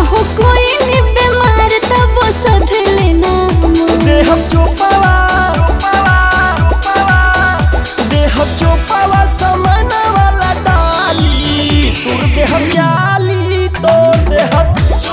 हो कोई नि बीमार तब सधले नाम देहम चोपावा देहम चोपावा समन वाला डाली तुर देहम जाली तोर देहम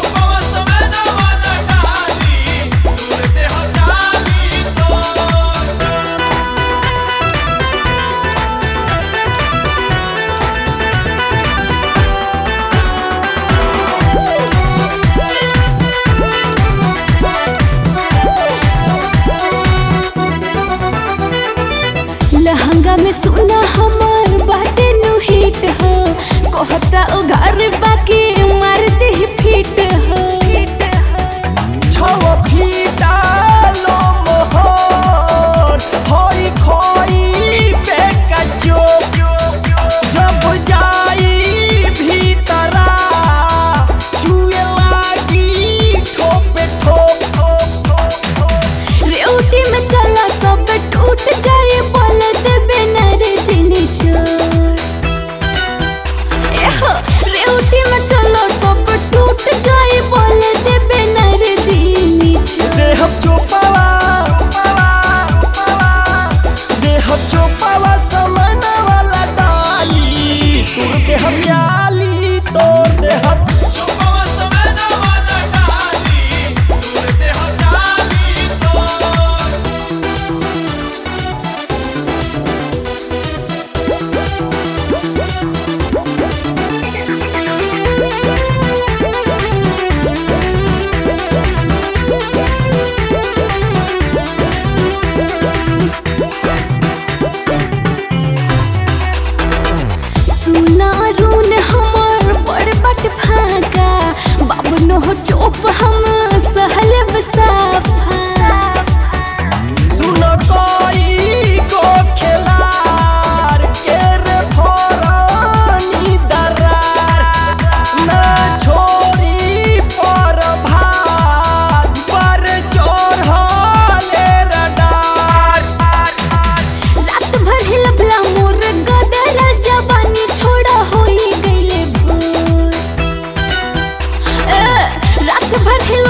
लहंगा में सोना हमर बाटे नु हिट हो कहता उघार बाकी मार दे फिट हो छव फीटा लो मोहर होई खोई बेका चोप जब जाई भीतरा चुए लागी ठोपे ठोप रेवटी में चला सब टूट जाए बोल देबे नर जिनी चोर एहो रेवटी में चलो सब टूट जाए बोल देबे नर जिनी चोर देहम चोपावा देहम चोपावा समन वाला डाली तुर देहम जाली तोर देहम सुना रून हमर बड़ बट फाका बाबू नो चोप हम सहल बसाफा सुन कोई को खेलार के रे फोरानी दरार ना छोरी पर भाग पर चोर हले रडार रात भर हिलबला मोर गदर जवानी छोड़ा होई गईले भोर ए, रात भर हिल